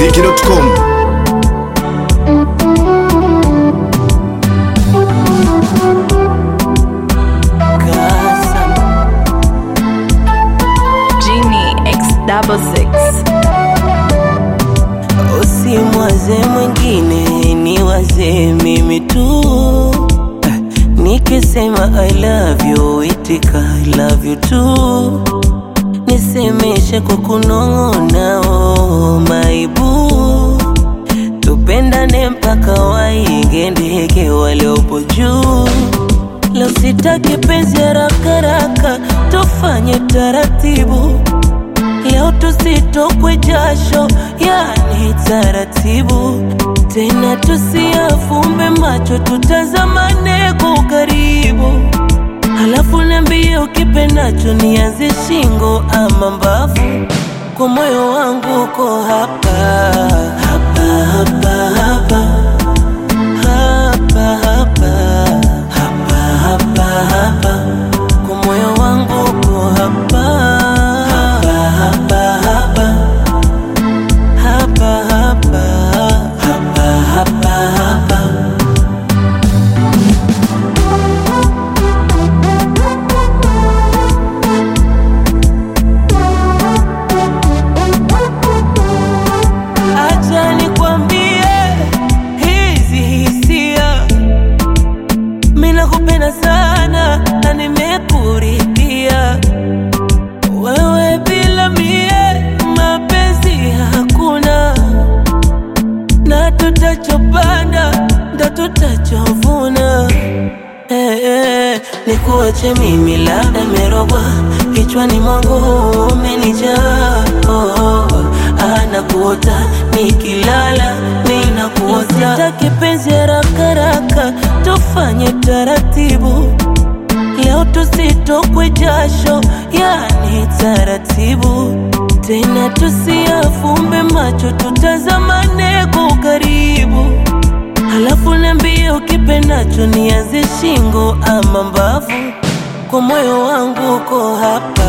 ikmziki.com. Genie X double six. Usimwaze mwingine, ni waze mimi tu. Eh, Nikisema I love you, itika I love you too. Nisemeshe kwa kunong'ona, oh my boo. Tupendane mpaka waige ndege waliopo juu. Leo sitaki penzi haraka haraka, tufanye taratibu. Leo tusitokwe jasho, yani taratibu. Tena tusiafumbe macho, tutazamane kwa ukaribu. Halafu niambie ukipendacho, nianze shingo ama mbavu. Kwa moyo wangu uko hapa hapa hapa hapa hapa hapa hapa hapa hapa kwa moyo wangu uko hapa hapa hapa hapa hapa hapa hapa hapa hapa Acha nikwambie hizi hisia, mimi nakupenda sana na nimekuridhia wewe, bila mie mapenzi hakuna, na tutachopanda ndo tutachovuna. Eh, eh, nikuache mimi labda merogwa kichwani mwangu umenijaa oh, oh, anakuota nikilala ninakuota sitaki penzi haraka haraka tufanye taratibu leo tusitokwe jasho yani taratibu tena tusiafumbe macho tutazamane kwa ukaribu Halafu niambie ukipendacho, nianze shingo ama mbavu. Kwa moyo wangu uko hapa